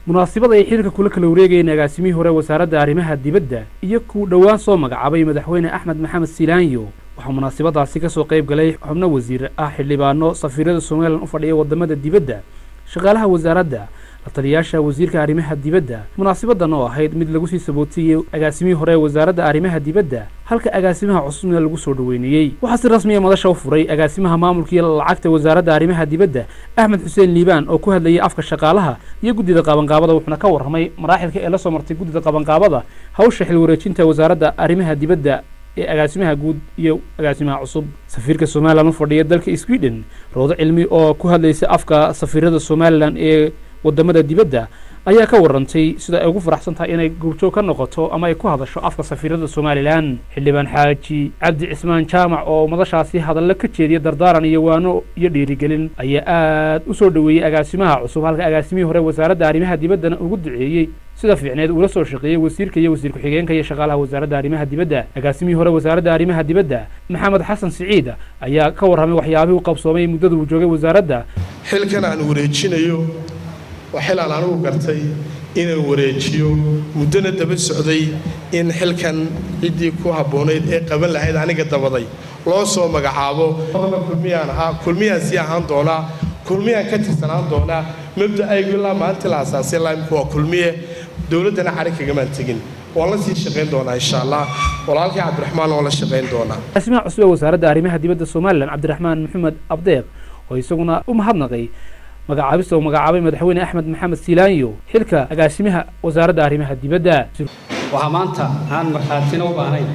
munaasabad ay xilka kula kala wareegayeen agaasimihii hore wasaaradda arrimaha dibadda iyo kuu dhowaan soo magacaabay madaxweyne axmed maxamed silaanyo waxaa munaasabadaasi ka soo qayb galay xubno wasiir ah xildhibaano safiirada somalilan u fadhiya waddamada dibadda shaqaalaha wasaaradda la taliyaasha wasiirka arrimaha dibadda munaasabadan oo ahayd mid lagu sii sabootiyey agaasimihii hore ee wasaaradda arrimaha dibadda halka agaasimaha cusubna lagu soo dhoweynayey waxaa si rasmiya madasha u furay agaasimaha maamulkii lacagta wasaaradda arrimaha dibadda axmed xuseen liibaan oo ku hadlayay afka shaqaalaha iyo guddida qabanqaabada wuxuuna ka warramay maraaxilka ee la soo martay guddida qabanqaabada hawsha xil wareejinta wasaaradda arrimaha dibadda ee agaasimaha guud iyo agaasimaha cusub safiirka somalilan u fadhiya dalka sweden roodo cilmi oo ku hadlaysa afka safiirada somalilan ee waddamada dibadda ayaa ka warrantay sida ay ugu faraxsan tahay inay goobjoog ka noqoto ama ay ku hadasho afka safiirada somalilan xildhibaan xaaji cabdi cismaan jaamac oo madashaasi hadallo ka jeediya dardaaran iyo waano iyo dhiirigelin ayaa aad u soo dhoweeyey agaasimaha cusub halka agaasimihii hore wasaaradda arrimaha dibaddana ugu duceeyey sida fiicneed uula soo shaqeeyey wasiirka iyo wasiir ku-xigeenka iyo shaqaalaha wasaaradda arrimaha dibadda agaasimihii hore wasaaradda arrimaha dibadda maxamed xasan siciid ayaa ka warramay waxyaabihii u qabsoomay muddada uu joogay wasaaradda xilkan aan wareejinayo waa xil aan anigu gartay inaan wareejiyo muddona daba socday in xilkan ciddii ku habboonayd ee qaban lahayd aniga dabaday loo soo magacaabo kulmiyaan ahaa kulmiyaan sii ahaan doonaa kulmiyaan ka tirsanaan doonaa mabda'aygu ilaa maalintii la asaasay laimku waa kulmiye dowladdana cari kagamaan tegin waan la sii shaqayn doonaa insha allah walaalkii cabdiraxmaan waan la shaqayn doonaa agaasimaha cusub ee wasaaradda arrimaha dibadda somalilan cabdiraxmaan maxamed abdeeq oo isaguna u mahadnaqay magacaabista uu magacaabay madaxweyne axmed maxamed silaanyo xilka agaasimaha wasaaradda arrimaha dibadda waxaa maanta aan markhaatina u baahnayn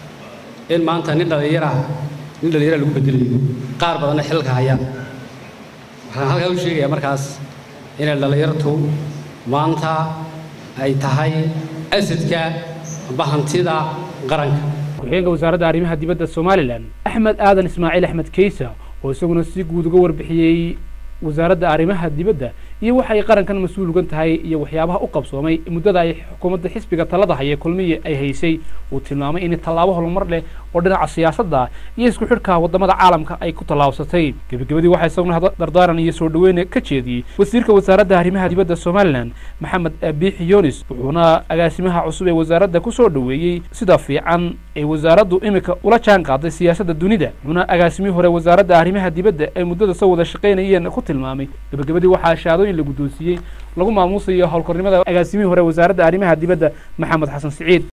in maanta nin dhallinyara nin dhallinyara lagu bedelayo qaar badanna xilka hayaan waxaan halkaa u sheegayaa markaas inay dhallinyartu maanta ay tahay asadka amba hantida qaranka ku-xigeenka wasaaradda arrimaha dibadda somalilan axmed aadan ismaaciil axmed keysa oo isaguna si guud uga warbixiyey wasaaradda arrimaha dibadda iyo waxay qarankan mas-uul ugan tahay iyo waxyaabaha u qabsoomay muddada ay xukuumadda xisbiga talada haya kulmiya ay haysay uu tilmaamay in tallaabo horumar leh oo dhinaca siyaasadda iyo isku xidhka waddamada caalamka ay ku tallaabsatay gebagabadii waxaa isaguna dardaaran iyo soo dhoweyne ka jeediyey wasiirka wasaaradda arrimaha dibadda somalilan maxamed biixi yunis wuxuuna agaasimaha cusub ee wasaaradda ku soo dhoweeyey sida fiican ay wasaaraddu imika ula jaan qaaday siyaasadda dunida wuxuuna agaasimihii hore wasaaradda arrimaha dibadda ay muddada soo wada shaqaynayeen ku tilmaamay gebagabadii waxaa shaadooyin la guddoonsiiyey lagu maamuusayo howlkornimada agaasimihii hore wasaaradda arrimaha dibadda maxamed xasan siciid